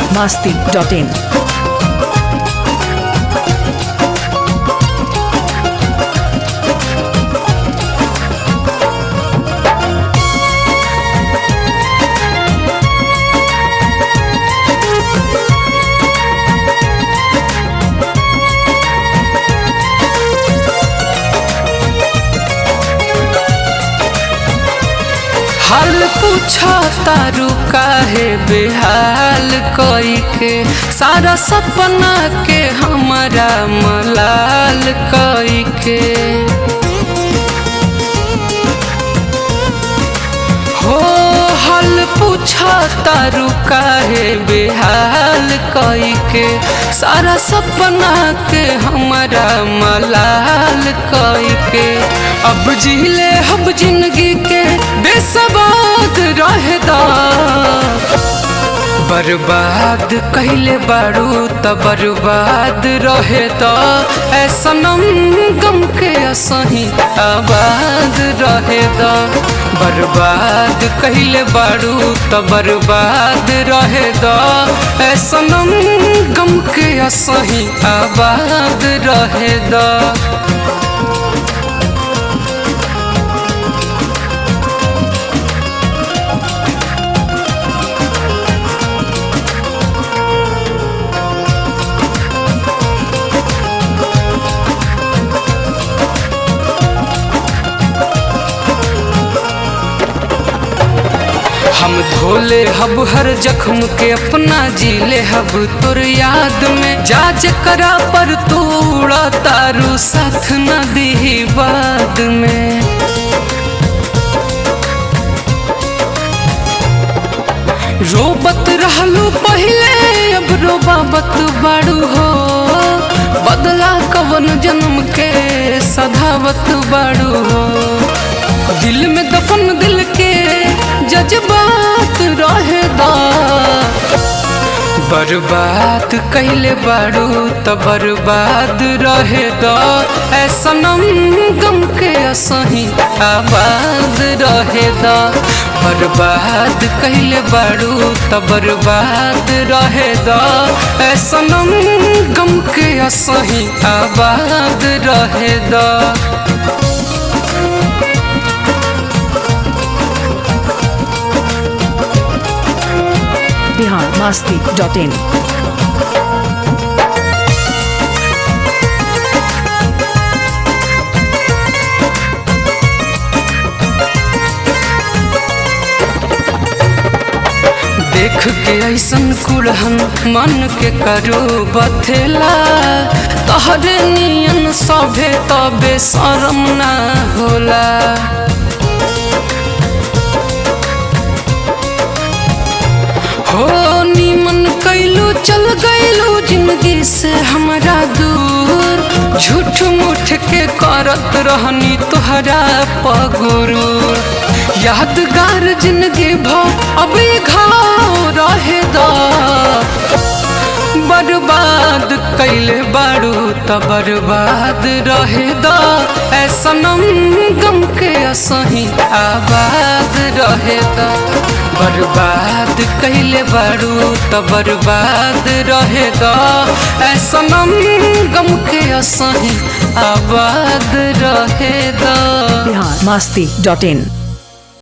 masti.in. हाल पूछा तारू काहे बेहाल कोई के सारा सपना के हमारा मलाल कोई के हो हाल पूछा तारू काहे बेहाल कोई के सारा सपना के हमारा मलाल कोई के अब जिले हम जिंदगी के बेसबाद रहदा बर्बाद कहले बारू त बर्बाद रहे त ऐसनम गम के असही आबाद रहे द बर्बाद कहले बारू त बर्बाद रहे द ऐसनम गम के असही आबाद रहे द हम धोले हब हर जख्म के अपना जीले हब तोर याद में जाज करा पर तू उड़ा तारू साथ न दी बाद में रोबत रहलू पहले अब रोबाबत बाड़ू हो बदला कवन जन्म के सधावत बाड़ू हो दिल में दफन दिल के जज्बात रहेदा बर्बाद कैले बारू त बर्बाद रहे द ऐसनम गम के असही आबाद रहे द बर्बाद कैले बारू त बर्बाद रहे द ऐसनम गम के असही आबाद रहे द Bihar masti.in. देख के ऐसन कुड़हन मन के करो बथेला तहरे नियन सभे तबे शरम ना होला हो नीमन कैलू चल गैलू जिंदगी से हमारा दूर झूठ मूठ के करत रहनी तोहरा पगुरू यादगार जिंदगी भ अब ये घाव रहे दा बर्बाद कैले बारू त बर्बाद रहे द ऐसनम गम के असही आबाद रहे द बर्बाद कैले बारू त बर्बाद रहे द ऐसनम गम के असही आबाद रहे द Bihar masti.in.